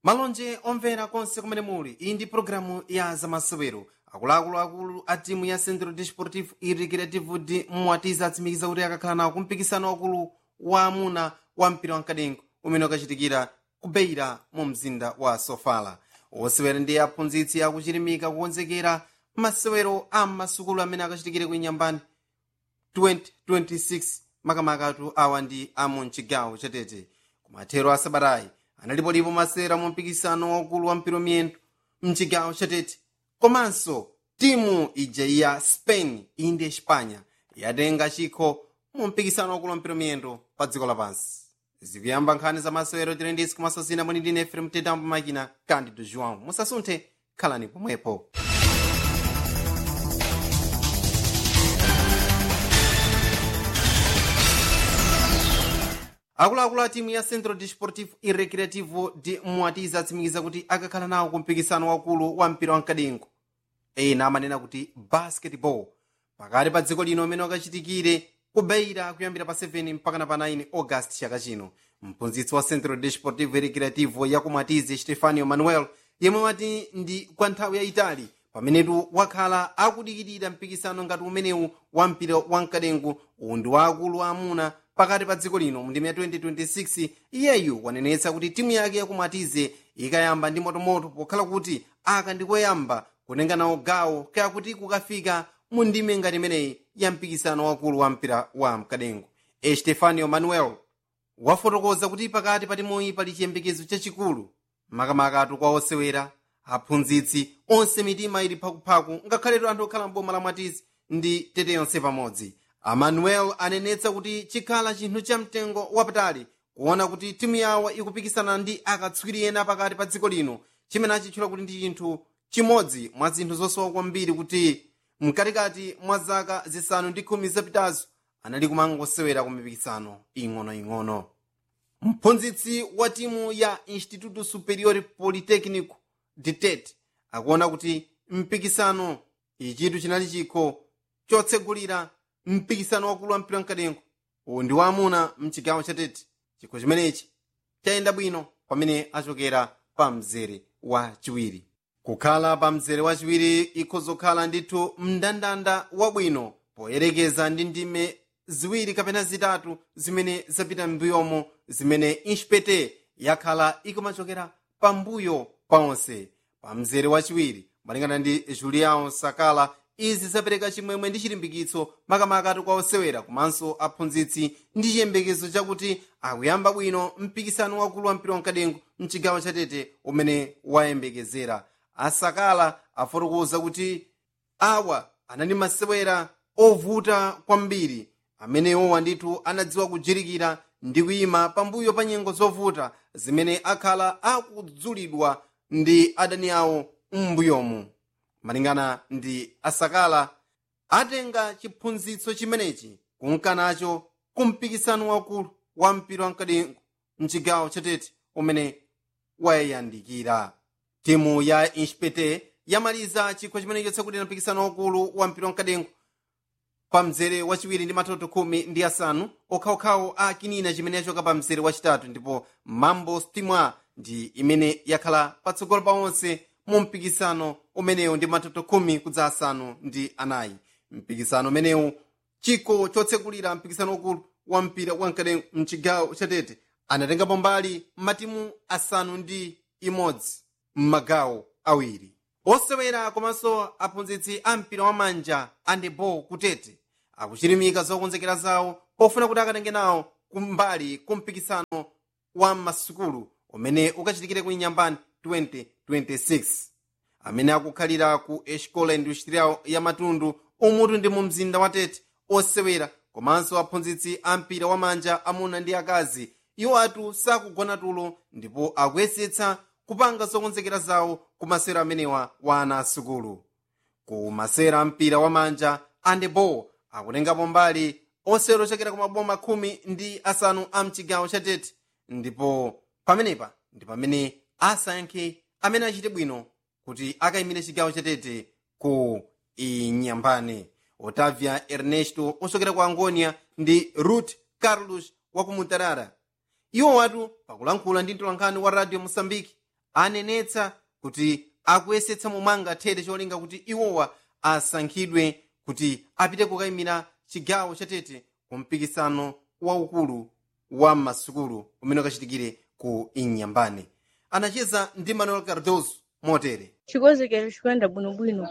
malonje omvera konse kumene muli iyi ndi pulogalamu ya zamasewero akuluakulu akulu a timu ya centro desportivo e recreativo de mwatiza atsimikiza kuti akakhala nawo kumpikisano wakulu wa amuna wa mpira wamkadengo umene ukachitikira ku beira mu mzinda wa sofala osewera ndi aphunzitsi akuchilimika kukonzekera masewero a masukulu amene akachitikire ku inyambani 2026 makamakatu awa ndi amu mchigawo chatete kumathero a sabatayi analipolipo masewera mu mpikisano waukulu wa mpira miyendo mchigawo chatete komanso timu ija ya spain iyi ndi espanya yatenga chikho mu mpikisano waukulu wa mpira miyendo pa dziko lapansi zikuyamba nkhani za masewero tilendisi kumasasina mwini ndine efrem tetambo makina candido joão musasunthe khalani pomwepo akuluakulu a timu ya centro desportivo e recreativo de mwatiza atsimikiza kuti akakhala nawo ku mpikisano wakulu wa mpira wamkadengo ena amanena kuti basketball pakati pa dziko lino umene wakachitikire kubeira kuyambira pa 7 mpakana pa 9 august chaka chino mphunzitsi wa centro desportivo e recreativo ya kumwatize stefanio manuel yemwe wati ndi kwa nthawi yayitali pamenetu wakhala akudikirira mpikisano ngati umenewu wa mpira wamkadengo uwu ndi wa akulu amuna pakati pa dziko lino mndime ya 2026 iyeyu wanenetsa kuti timu yake yakumwatize ikayamba ndi motomoto pokhala kuti aka ndikoyamba kutenga nawo gawo kaya kuti kukafika mu ndime ngati imeneyi ya mpikisano wakulu wa mpira wa mkadengo estefanio manuel wafotokoza kuti pakati pa timuyi pali chiyembekezo chachikulu makamakatu kwa osewera aphunzitsi onse mitima ili phakuphaku ngakhaletu anthu okhala mboma la mwatizi ndi tete yonse pamodzi amanuel anenetsa kuti chikhala chinthu cha mtengo wapatali kuona kuti timu yawo ikupikisana ndi akatswiri ena pakati pa dziko lino chimene achitchula kuti ndi chinthu chimodzi mwa zinthu zosowa kwambiri kuti mkatikati mwa zaka zisanu ndi khumi zapitazo anali kumangosewera ku mipikisano ing'onoing'ono mphunzitsi wa timu ya instituto superior polytechnico ditet akuona kuti mpikisano ichitu chinali chikho chotsegulira mpikisano wakulu wa mpira mkadengo uwu ndi waamuna mchigawo chatete chikho chimenechi chayenda bwino pamene achokera pa mzere wa chiwiri kukhala pa mzere wachiwiri ikhozokhala ndithu mndandanda wabwino poyerekeza ndi ndime ziwiri kapena zitatu zimene zapita m'mbuyomo zimene inspete yakhala ikumachokera pambuyo paonse pa mzere wachiwiri malingana ndi julião sakala izi zapereka chimwemwe ndi chilimbikitso makamakatu kwa osewera komanso aphunzitsi ndi chiyembekezo chakuti akuyamba bwino mpikisano wakulu wa mpira wamkadengo mchigawo chatete umene wayembekezera asakala afotokoza kuti awa anali masewera ovuta kwambiri amenewowa ndithu anadziwa kujirikira ndi kuyima pambuyo pa nyengo zovuta zimene akhala akudzulidwa ndi adani awo m'mbuyomu malingana ndi asakala atenga chiphunzitso chimenechi kunkanacho kumpikisano wakulu wa mpira wamkadengo mchigawo chatete umene wayandikira timu ya inspete yamaliza chikho chimenecho chakuti mpikisano wakulu wa mpira wamkadengo pa mzere wachiwiri ndi matoto khumi ndi asanu okhaokhawo a kinina chimene yachoka pa mzere wachitatu ndipo mambo stimwa ndi imene yakhala patsogolo pa onse mu mpikisano umenewu ndi matoto khumi kudza asanu ndi anayi mpikisano umenewu chikho chotsekulira mpikisano ukulu wa mpira wamkadengo mchigawo chatete anatengapo mbali matimu asanu ndi imodzi m'magawo awiri osewera komanso aphunzitsi a mpira wamanja andebo kutete akuchilimika zokonzekera zawo pofuna kuti akatenge nawo kumbali kumpikisano wa masukulu umene ukachitikire ku inyambani 2026 amene akukhalira ku escola industrial ya matundu umutu ndi mu mzinda wa tete osewera komanso aphunzitsi a mpira wamanja amuna ndi akazi iwo atu sakugona tulo ndipo akuyesetsa kupanga zokonzekera zawo ku masewera amenewa wa ana asukulu ku masewera a mpira wamanja andebo akutengapo mbali osewera ochokera ku maboma khumi ndi asanu a mchigawo cha tete ndipo pamenepa ndi pamene asankhe amene achite bwino kuti akayimire chigawo cha tete ku inyambane otavia ernesto ochokera ku angonia ndi ruth carlos wa ku mutarara iwo watu pakulankhula ndi mtolankhani wa radio moçambique anenetsa kuti akuyesetsa momwe angathere cholinga kuti iwowa asankhidwe kuti apite kukayimira chigawo chatete ku mpikisano waukulu wa masukulu umene ukachitikire ku inyambane anacheza ndi manuel cardoso motere chikonzekero chikuyenda bwinobwino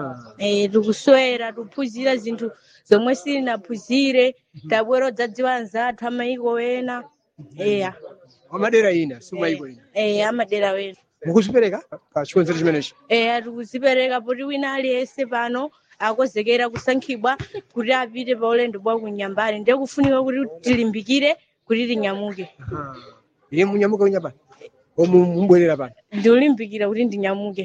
eh tikuswera tiphunzira zinthu zomwe sitinaphunzire tabwera odzadziwa anzathu amayiko ena eya amadera ina simayiko ina eh amadera wena mukuzipereka pa chikonzero chimenechi eya tikuzipereka poti wina aliyense pano akonzekera kusankhidwa kuti apite pa ulendo bwa kunyambani ndiye kufunika kuti tilimbikire kuti tinyamuke iye munyamuka unyambani omu mubwerera pano ndiulimbikira kuti ndinyamuke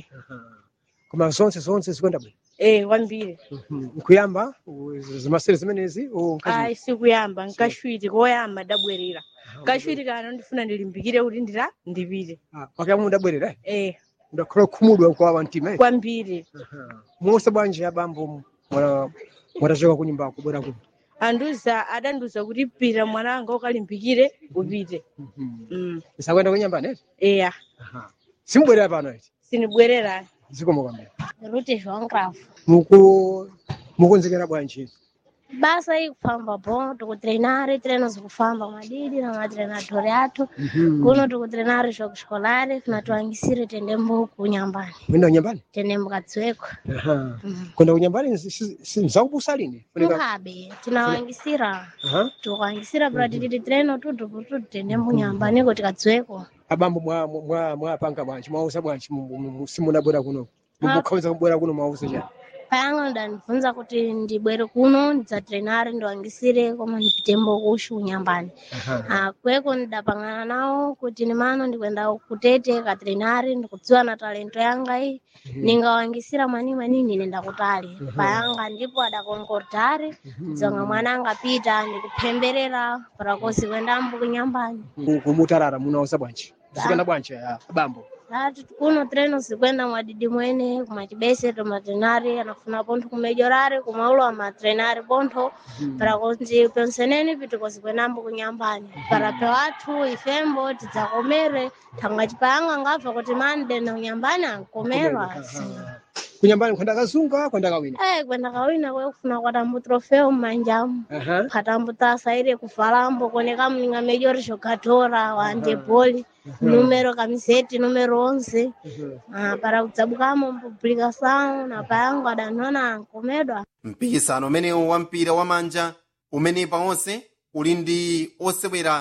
koma zonse zonse zikuyenda bwino eh kwambiri nkuyamba zimasere zimenezi ayi sikuyamba nkashwiti koyamba ndabwerera kashwiti kano ndifuna ndilimbikire kuti ndita ndipite pakuyamba mudabwerera eh ndakhala kukhumudwa nkwawa mtima eh? kwambiri musa bwanji abambo mwana- mwatachoka kunyumba kubwera kuno anduza adanduza kuti pita mwananga ukalimbikire upite mm. isakuyenda kunyambani eti eya simubwerera pano eti sinibwerera zikomo kwambiri Ruti João Cravo. muku mukonzekera bwanji Basa aí kufamba bom, tikutreinar, treinos kufamba madidi na matreinadori athu. Kuno tikutreinar jogo escolar, na tuangisire tendembo kunyambani. mwenda kunyambani Tendembo katsweko. kwenda kunyambani mzakubusa lini Funika- Mukabe, tinawangisira. Aha. Tukuangisira pra tititi treino tutu tutu tendembo nyambani kuti katsweko. abambo mwa- mwa- mwapanga bwanji mwausa bwanji mu- mu- mu- simunabwera kuno mukukhawiza kubwera kuno mwausa chani Payanga ndanibvunza kuti ndibwere kuno ndidzatrenare ndiwangisire koma ndipitembo kushu kunyambani. Ah, kweko ndidapangana nawo kuti nimano ndikwenda kutete katrenari ndikudziwa na talento yanga iyi ningawangisira mwani mwani ndine ndakutali payanga ndipo adakonkortari dzonga mwana angapita ndikuphemberera parakosi kwendambo kunyambani Ku- kumutarara munausa bwanji zikuyenda bwanji ah, abambo ati kuno treno zikwenda mwadidi mwene kumachibese tomatrenari anafuna pontho kumejorari kumaulo amatrenari pontho parakonzi penseneni pitiko zikwendambo kunyambani para pewathu ifembo tidzakomere thanga chipayanga ngabva kuti mande na kunyambani ankomerwa kunyambani kwenda kazunga kwenda kawina Eh, kwenda kawina kwekufuna kwatambo trofeo mmanjamu Aha. khatambo tasaire kufalambo koneka mninga mejori xokatora wande boli numero kamiseti numero onze Ah, para kudzabukamo mpublikação na payango adanona ankomedwa mpikisano umenewu wa mpira wa manja umene pawonse uli ndi osewera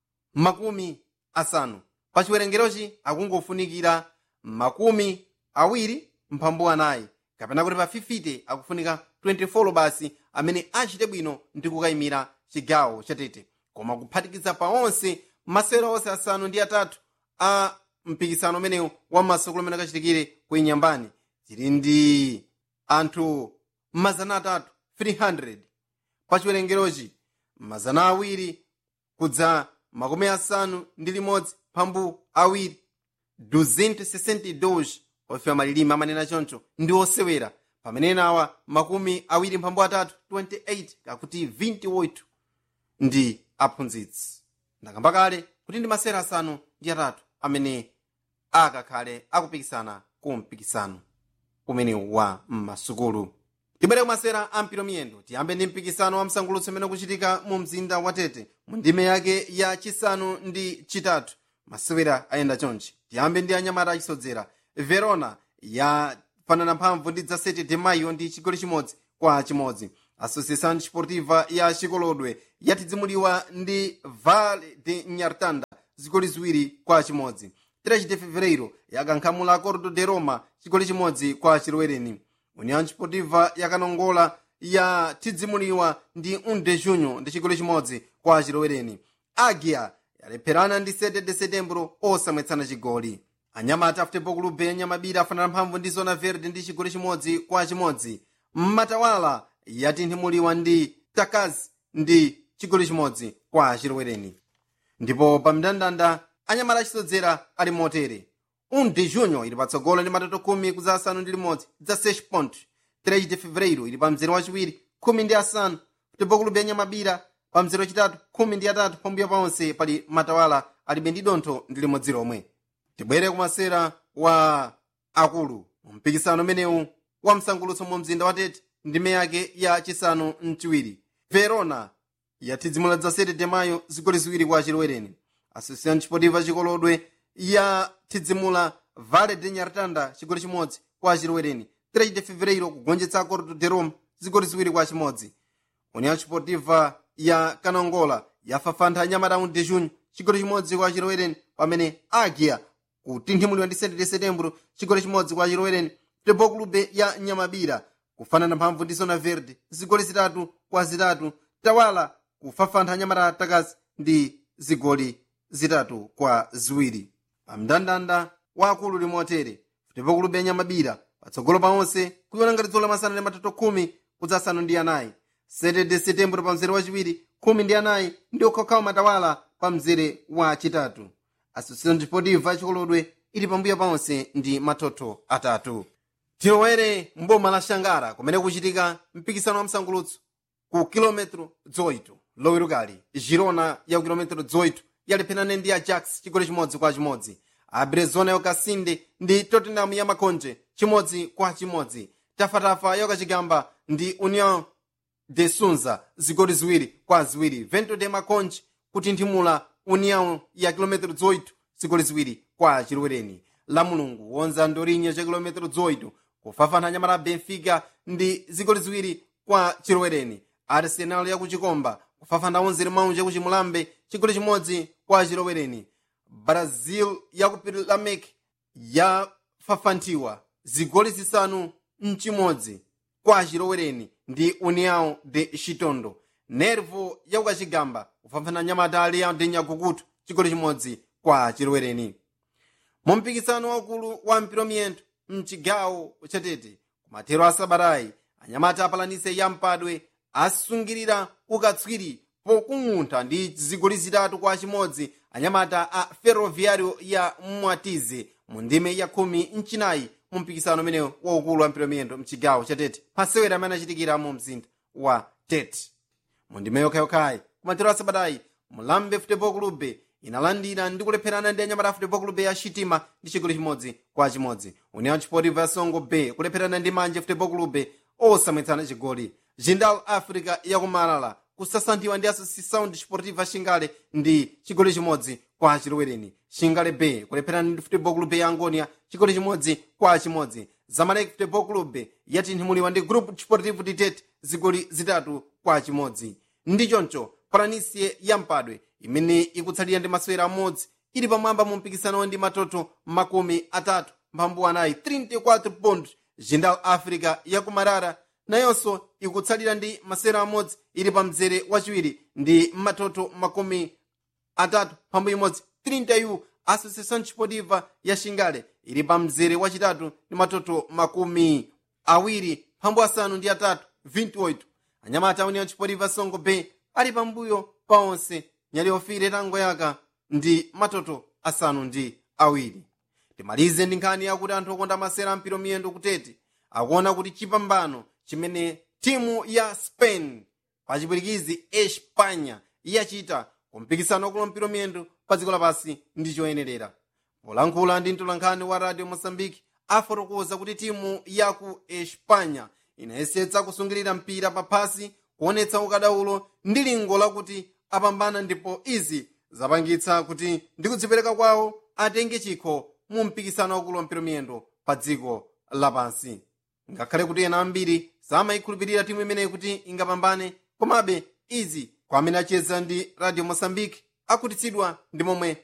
makumi asanu pa chiwerengerochi akungofunikira makumi awiri mphambu anayi kapena kuti pa 50 akufunika 24 basi amene achite bwino ndi kukayimira chigawo chatete koma kuphatikiza pawonse masewera onse asanu ndi atatu a mpikisano umenewu wa masukulu amene akachitikire ku inyambani tili ndi anthu mazana atatu 300 pa chiwerengerochi mazana awiri kudza makumi asanu ndi limodzi mphambu awiri 262 ofewa malilime amanena choncho ndi osewera pamene nawa makumi awiri mphambu atatu 28 kakuti 28 ndi aphunzitsi ndakamba kale kuti ndi masewera asanu ndi atatu amene akakhale akupikisana ku mpikisano umenewu wa m'masukulu tibwere kumasewera a mpira miyendo tiyambe ndi mpikisano wa msangulutso umene ukuchitika mu mzinda wa tete mu ndime yake ya chisanu ndi chitatu masewera ayenda chonchi tiyambe ndi anyamata achisodzera verona yafanana mphamvu ndi dza 7 de maio ndi chigoli chimodzi kwa chimodzi associação desportiva ya chikolodwe yatidzimuliwa ndi vale de nyartanda zigoli ziwiri kwa chimodzi 3 de fevereiro yakankhamula acordo de roma chigoli chimodzi kwa chilowereni união desportiva yakanongola yatidzimuliwa ndi 1 de junho ndi chigoli chimodzi kwa chilowereni agia yalepherana ndi 7 de setembro osamwetsana chigoli anyamata futebol clube yanyamabira afanana mphamvu ndi zona verde ndi chigoli chimodzi kwa chimodzi mmatawala yatinthumuliwa ndi takazi ndi chigoli chimodzi kwa chilowereni ndipo pa mndandanda anyamata achisodzera ali motere 1 de junho ili patsogolo ndi matoto khumi kudza asanu ndi limodzi dza 6 point 3 de fevereiro ili pa mzere wachiwiri khumi ndi asanu futebol clube yanyamabira pa mzere wachitatu khumi ndi atatu pambuyo paonse pali matawala alibe ndi dontho ndi limodzi lomwe tibwere kumasera wa akulu mpikisano umenewu wa msangulutso mu mzinda wa tete ndime yake ya chisanu mchiwiri verona yathidzimula dza 7 de mayo zigoli ziwiri kwa chilowereni associação desportiva chikolodwe yathidzimula vale de nyartanda chigoli chimodzi kwa chilowereni 3 de fevereiro kugonjetsa acordo de roma zigoli ziwiri kwa chimodzi união desportiva ya kanongola yafafantha anyamata de junho chigoli chimodzi kwa chilowereni pamene agia kutinthimulidwa ndi 7 de setembro chigoli chimodzi kwa chilowereni futebol clube ya nyamabira kufanana mphamvu ndi zona verde zigoli zitatu kwa zitatu tawala kufafantha anyamata takazi ndi zigoli zitatu kwa ziwiri pamndandanda wa akulu limotere futebol clube ya nyamabira patsogolo pa onse kuiona ngati dzulo lamasana ndi matoto khumi kudzasanu ndi anayi 7 de setembro pa mzere wachiwiri khumi ndi anayi ndi okhokhawo matawala pa mzere wa chitatu associação desportiva yachikolodwe ili pambuyo paonse ndi matoto atatu tilowere mboma la xangara kumene kuchitika mpikisano wa msangulutso ku kilometro 8 lowirukali girona ya ku kilometro 8 yalepherana ndi ajax chigoli chimodzi kwa chimodzi abrezona yokasinde ndi tottenham ya makonje chimodzi kwa chimodzi tafatafa yokachigamba ndi union de sunza zigoli ziwiri kwa ziwiri vento de makonje kutinthimula união ya kilometro 18 zigoli ziwiri kwa chilowereni la mulungu wonza ndorinye cha kilometro 18 kufafana nyamata benfica ndi zigoli ziwiri kwa chilowereni arsenal ya kuchikomba kufafana onzere maunja kuchimulambe chigoli chimodzi kwa chilowereni brazil ya ku pirilamek yafafanthiwa zigoli zisanu mchimodzi kwa chilowereni ndi união de chitondo nervo ya kukachigamba kufafana nyamata aliya de nyagukutu chigoli chimodzi kwa chilowereni mu mpikisano waukulu wa mpiromiyento mchigawo chatete kumathero a sabatayi anyamata apalanise ya mpadwe asungirira ukatswiri pokung'untha ndi zigoli zitatu kwa chimodzi anyamata a ferroviario ya mwatize mu ndime ya khumi mchinayi mu mpikisano umenewu waukulu wa mpiromiyento mchigawo chatete pasewera amene achitikira mu mzinda wa tete mu ndime yokhayokhayi kumathero a sabatayi mulambe futebol clube inalandira ndi kulepherana ndi anyamata a futebol clube ya chitima ndi chigoli chimodzi kwa chimodzi união desportiva ya songo bay kulepherana ndi manje futebol clube osamwetsana chigoli jindal africa yakumalala kusasanthiwa ndi associação desportiva xingale ndi chigoli chimodzi kwa chilowereni xingale bay kulepherana ndi futebol clube ya angonia chigoli chimodzi kwa chimodzi zamalek futebol clube yatinthumuliwa ndi grupo desportivo ditete zigoli zitatu kwa chimodzi ndi choncho palanisie ya mpadwe imene ikutsalira ndi masewera amodzi ili pamwamba mu mpikisano ndi matoto makumi atatu mphambu anayi 34 pond jindal africa yakumarara nayonso ikutsalira ndi masewera amodzi ili pa mzere wachiwiri ndi matoto makumi atatu mphambu imodzi 30 associação desportiva ya xingale ili pa mzere wachitatu ndi matoto makumi awiri mphambu asanu ndi atatu 28 anyamata a união desportiva songo bay ali pambuyo pa onse nyali ofire tango yaka ndi matoto asanu ndi awiri timalize ndi nkhani yakuti anthu okonda masera ampiro miyendo kutete akuona kuti chipambano chimene timu ya spain pachipwirikizi espanya yachita kumpikisano wakulo mpiro miyendo pa dziko lapansi ndi choyenerera polankhula ndi mtolankhani wa radio mosambiki afotokoza kuti timu ya ku espanya inayesetsa kusungirira mpira paphasi kuonetsa ukadaulo ndi lingo lakuti apambana ndipo izi zapangitsa kuti ndi kudzipereka kwawo atenge chikho mu mpikisano wakulo mpiro miyendo pa dziko lapansi ngakhale kuti ena ambiri samayikhulupirira timu imeneyi kuti ingapambane komabe izi kwa amene acheza ndi radio mosambiki akhutitsidwa ndi momwe